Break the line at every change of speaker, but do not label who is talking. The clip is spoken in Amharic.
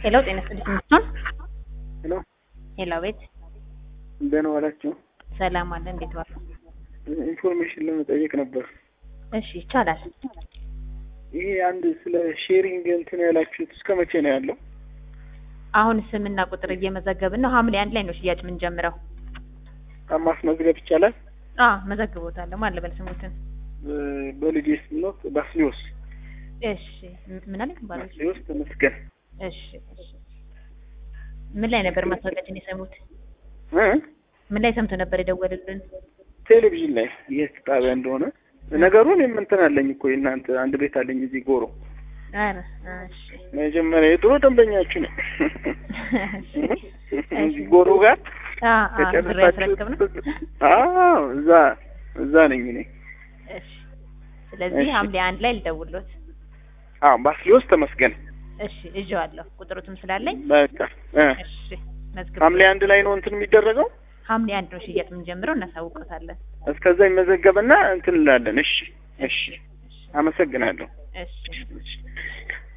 ሄሎ ጤና ይስጥልኝ ምትሆን
ሄሎ
ሄሎ ቤት
እንደምን ዋላችሁ?
ሰላም አለ እንዴት ዋሉ?
ኢንፎርሜሽን ለመጠየቅ ነበር።
እሺ ይቻላል።
ይሄ አንድ ስለ ሼሪንግ እንትን ያላችሁት እስከ መቼ ነው ያለው?
አሁን ስምና ቁጥር እየመዘገብን ነው። ሐምሌ አንድ ላይ ነው ሽያጭ የምንጀምረው።
ማስመዝገብ ይቻላል?
አ መዘግቦታለሁ ማን ልበል ስሙትን?
በ- በልጄ ስም ነው ባስሊዮስ
እሺ ም- ምን አለኝ ባለው?
ባስሊዮስ ተመስገን
እሺ እሺ ምን ላይ ነበር ማስታወቂያችን የሰሙት?
እ?
ምን ላይ ሰምቶ ነበር የደወሉልን?
ቴሌቪዥን ላይ የት ጣቢያ እንደሆነ ነገሩን የምንትን አለኝ እኮ የእናንተ አንድ ቤት አለኝ እዚህ ጎሮ
ኧረ እሺ
መጀመሪያ የድሮ ደንበኛችሁ ነው እዚህ ጎሮ ጋር
አ አ ብር ያስረክብ ነው።
አዎ እዛ እዛ ነኝ እኔ
እሺ ስለዚህ
እሺ።
ሐምሌ አንድ ላይ ልደውልዎት።
አዎ ባስሊዮስ ተመስገን
እሺ እዤዋለሁ ቁጥሩትም ስላለኝ
በቃ እ
እሺ መዝግብ
ሐምሌ አንድ ላይ ነው እንትን የሚደረገው
ሐምሌ አንድ ነው ሽያጭ የምንጀምረው እናሳውቀታለን።
እስከዛ ይመዘገብና እንትን እንላለን እሺ እሺ አመሰግናለሁ
እሺ
እሺ